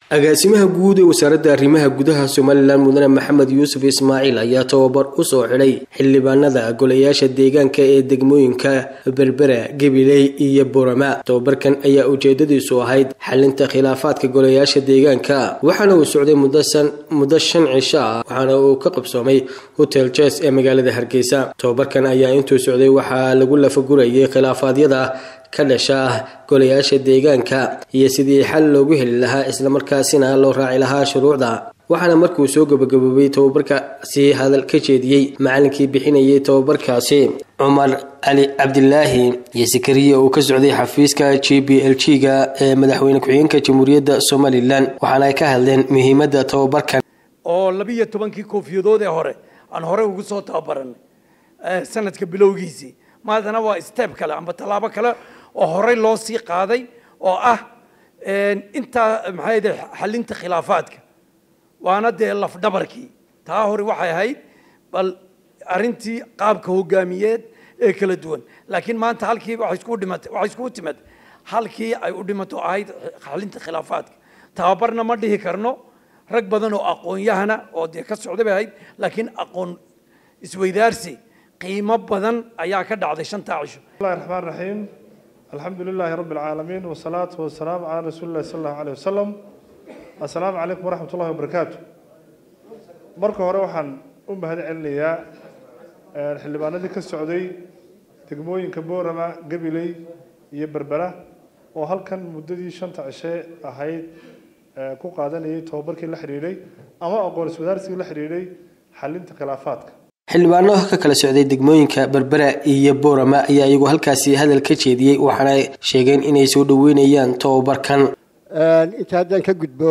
agaasimaha guud ee wasaaradda arrimaha gudaha somalilan mudane maxamed yuusuf ismaaciil ayaa tababar u soo xidhay xildhibaanada golayaasha deegaanka ee degmooyinka berbera gabiley iyo borama tababarkan ayaa ujeedadiisu ahayd xalinta khilaafaadka golayaasha deegaanka waxaana uu socday muddo shan cisho ah waxaana uu ka qabsoomay hotel jes ee magaalada hargeysa tababarkan ayaa intuu socday waxaa lagu lafagurayay khilaafaadyada ka dhasha golayaasha deegaanka iyo sidii xal loogu heli lahaa islamarkaasina loo raaci lahaa shuruucda waxaana markuu soo gabagaboobay tababarkaasi hadal ka jeediyey macalinkii bixinayay tababarkaasi cumar cali cabdilaahi iyo sakariya uu ka socday xafiiska j b l g ga ee madaxweyne ku-xigeenka jamhuuriyadda somalilan waxaana ay ka hadleen muhiimadda tababarkan oo labiiyo tobankii koofiyadood ee hore aan horey ugu soo tababaranay sanadka bilowgiisii maadana waa step kale amba tallaabo kale oo horey loo sii qaaday oo ah intaa maxay de xalinta khilaafaadka waana dee lafdhabarkii taa hore waxay ahayd bal arrintii qaabka hogaamiyeed ee kala duwan laakiin maanta halkii waxay iskugu dhimatay waxay iskugu timid halkii ay u dhimato ahayd xalinta khilaafaadka tababarna ma dhihi karno rag badan oo aqoon-yahana oo dee ka socday bay ahayd laakiin aqoon isweydaarsi qiimo badan ayaa ka dhacday shantaa cisho bismillahi raxmaan raxiim alxamdu lilaahi rabbi alcaalamiin wasalaatu wasalaamu calaa rasuuli illahi sala allahu alayh wasalam assalaamu calaykum waraxmat ullahi wabarakaatu marka hore waxaan u mahad celinayaa xildhibaanadii ka socday degmooyinka boorama gabiley iyo berbera oo halkan muddadii shanta cishe ahayd ku qaadanayay tababarkii la xidhiidhay ama aqoon iswadaarsigii la xidhiidhay xalinta khilaafaadka xildhibaano ka kala socday degmooyinka berbera iyo boorama ayaa iyagu halkaasi hadal ka jeediyey waxaana sheegeen inay soo dhaweynayaan tababarkan inta haddaan ka gudbo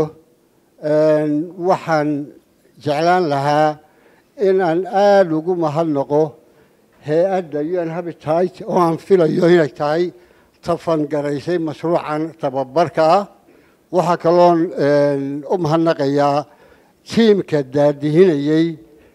waxaan jeclaan lahaa inaan aada ugu mahadnaqo hay-adda un habitat oo aan filayo inay tahay tafangaraysay mashruucan tababarka ah waxaa kaloon u mahadnaqayaa tiimka daadihinayey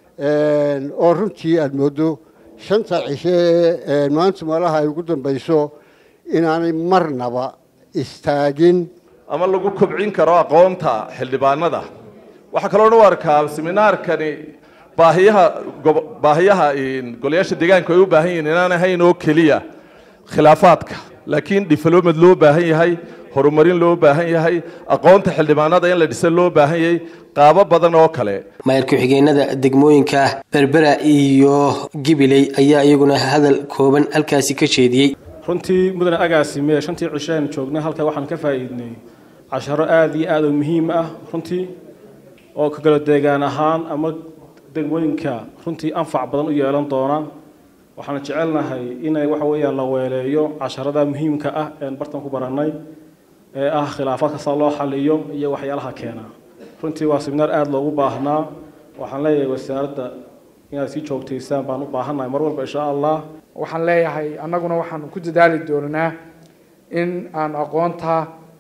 oo runtii aada moodo shanta cishe ee maanta meelaha ay ugu dambayso inaanay marnaba istaagin ama lagu kobcin karo aqoonta xildhibaanada waxaa kaloona u arkaa seminaarkani baahiyaha baahiyaha golayaasha deegaanku ay u baahan yihiin inaan ahayn oo keliya khilaafaadka laakiin development loo baahan yahay horumarin loo baahan yahay aqoonta xildhibaanada in la dhisa loo baahan yahay qaabo badan oo kale maayar ku-xigeenada degmooyinka berbera iyo gibiley ayaa iyaguna hadal kooban halkaasi ka jeediyey runtii mudane agaasime shantii cishaan joognay halkaa waxaan ka faa'iidnay casharo aada iyo aada u muhiim ah runtii oo ka kala deegaan ahaan ama degmooyinka runtii anfac badan u yeelan doona waxaan jecelnahay inay waxa weeyaan la weeleeyo casharada muhiimka ah een bartan ku barannay ee ah khilaafaadka saa loo xaliyo iyo waxyaalaha keena runtii waa seminaar aada loogu baahnaa waxaan leeyahay wasaaradda inaad sii joogtaysaan baan u baahannahay mar walba insha allah waxaan leeyahay annaguna waxaan ku dadaali doonaa in aan aqoonta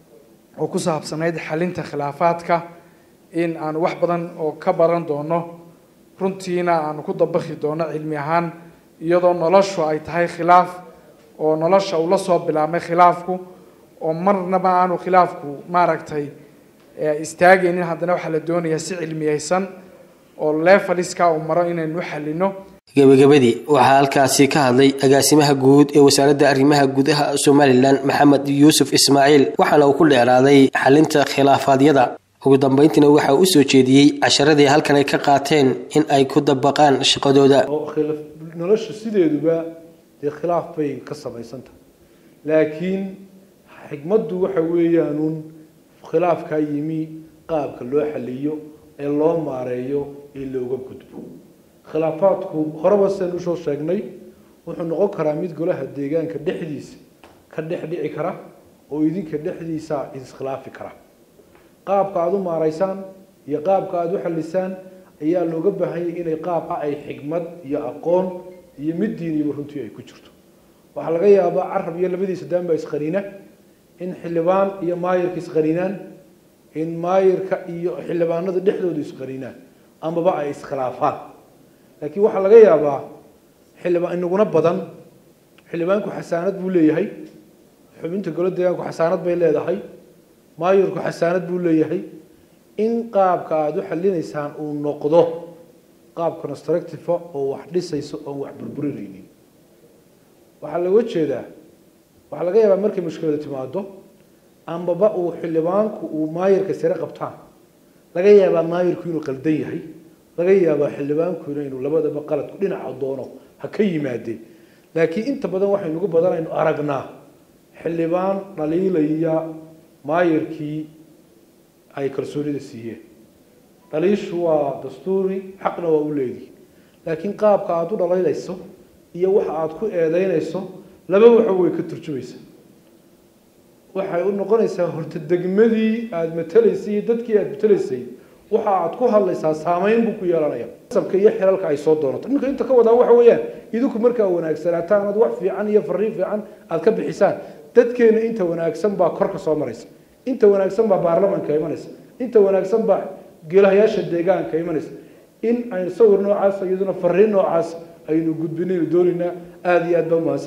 oo ku saabsanayd xalinta khilaafaadka in aan wax badan oo ka baran doono runtiina aan ku dabakhi doono cilmi ahaan iyadoo noloshu ay tahay khilaaf oo nolosha uu la soo bilaabmay khilaafku oo marnaba aanu khilaafku maaragtay istaagaynin haddana waxaa la doonayaa si cilmiyeysan oo lefaliska uu maro inaynu xalino gabagabadii waxaa halkaasi ka hadlay agaasimaha guud ee wasaaradda arrimaha gudaha somalilan maxamed yuusuf ismaaciil waxaana uu ku dheeraaday xalinta khilaafaadyada ugu dambeyntiina waxaa u soo jeediyey casharadii halkan ay ka qaateen in ay ku dabaqaan shaqadooda nolosha sideeduba dee khilaaf bay ka samaysan tahay laakiin xigmaddu waxa weeyaanuun khilaafkaa yimi qaabka loo xaliyo ee loo maareeyo ee looga gudbo khilaafaadku horeba seen usoo sheegnay wuxuu noqon karaa mid golaha deegaanka dhexdiisa ka dhex dhici kara oo idinka dhexdiisa iskhilaafi kara qaabka aada u maaraysaan iyo qaabka aada u xalisaan ayaa looga baahanyay inay qaab ah ay xigmad iyo aqoon iyo mid diiniba runtii ay ku jirto waxaa laga yaabaa carab iyo labadiisa daanba isqaniina in xildhibaan iyo maayirka isqaniinaan in maayirka iyo xildhibaanada dhexdooda isqaniinaan amaba ay iskhilaafaan laakiin waxaa laga yaabaa xildhibaan inaguna badan xildhibaanku xasaanad buu leeyahay xubinta golo deegaanku xasaanad bay leedahay maayirku xasaanad buu leeyahay in qaabka aada u xalinaysaan uu noqdo qaab constructive oo wax dhisayso oon wax burburinaynin waxaa looga jeedaa waxaa laga yaabaa markay mushkilada timaado ambaba uu xildhibaanku uu maayirka sare qabtaan laga yaabaa maayirku inuu qaldan yahay laga yaabaa xildhibaankuna inuu labadaba qaladku dhinaca doono ha ka yimaadee laakiin inta badan waxaynugu badanaynu aragnaa xildhibaan dhaliilaya maayirkii ay kalsoonida siiyeen dhaliishu waa dastuuri xaqna waa u leedihi laakiin qaabka aada u dhaliilayso iyo waxa aada ku eedeynayso laba waxa way ka turjumaysa waxay u noqonaysaa horta degmadii aada matelaysay iyo dadkii aada matelaysay waxa aad ku hadlaysaa saameyn buu ku yeelanaya sabka iyo xilalka ay soo doonato ninka inta ka wadaa waxa weeyaan idinku markaa wanaagsanaataan aad wax fiican iyo fariin fiican aad ka bixisaan dadkeena inta wanaagsan baa kor ka soo maraysa inta wanaagsan baa baarlamanka imanaysa inta wanaagsan baa geelahayaasha deegaanka imanaysa in aynu sawir noocaas iyaduna fariin noocaas aynu gudbinaynu doonaynaa aada iyo aad baa umahadsan